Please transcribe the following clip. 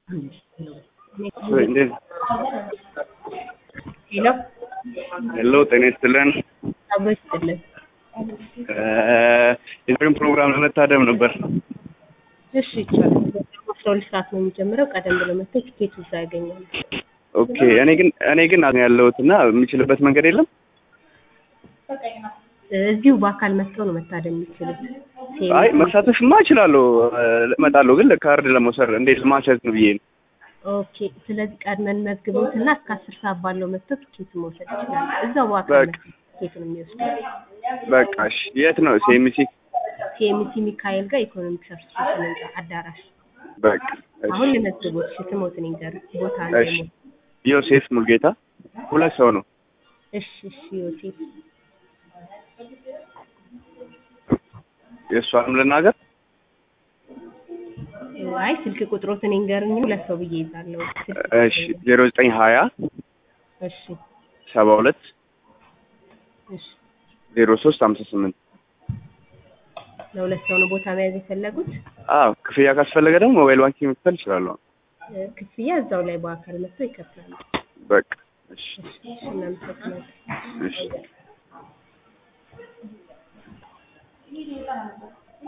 እንዴት ሄሎ ሄሎ ጤና ይስጥልን አብሮ ይስጥልን። የዛሬውን ፕሮግራም ለመታደም ነበር እሺ ይቻላል። አስራ ሁለት ሰዓት ነው የሚጀምረው። ቀደም ብሎ መጥተው ቲኬት እዛ ያገኛሉ። ኦኬ እኔ ግን እኔ ግን ያለሁት እና የምችልበት መንገድ የለም እዚሁ በአካል መጥተው ነው መታደም የሚችሉት። አይ መሳተፍማ እችላለሁ እመጣለሁ ግን ካርድ ለመውሰድ እንዴት ማቸት ነው ብዬ ነው ኦኬ። ስለዚህ ቀድመን መዝግቦት እና እስከ አስር ሰዓት ባለው መጥተው ቲኬት መውሰድ ይችላሉ። እዛው በአካል በቃ። መጥተው ቲኬቱን የሚወስደው በቃ እሺ የት ነው ሴሚሲ ሲኤምሲ ሚካኤል ጋር ኢኮኖሚክስ አሶሲዬሽን ህንጻ አዳራሽ። በቃ እሺ አሁን ልመዝግቦት እሺ፣ ስሞትን ይንገር ቦታ እሺ ነው። ዮሴፍ ሙልጌታ ሁለት ሰው ነው እሺ እሺ ዮሴፍ የእሷንም ልናገር አይ ስልክ ቁጥሮትን ይንገርኝ ሁለት ሰው ብዬ ይዛለሁ። ስልክ እሺ ዜሮ ዘጠኝ ሀያ እሺ ሰባ ሁለት እሺ ዜሮ ሶስት ሀምሳ ስምንት ለሁለት ሰው ነው ቦታ መያዝ የፈለጉት። አዎ ክፍያ ካስፈለገ ደግሞ ሞባይል ባንኪንግ መክፈል እችላለሁ እ፣ ክፍያ እዛው ላይ በአካል መጥተው ይከፍላሉ። በቃ እሺ እሺ እሺ፣ እናመሰግናለን። እሺ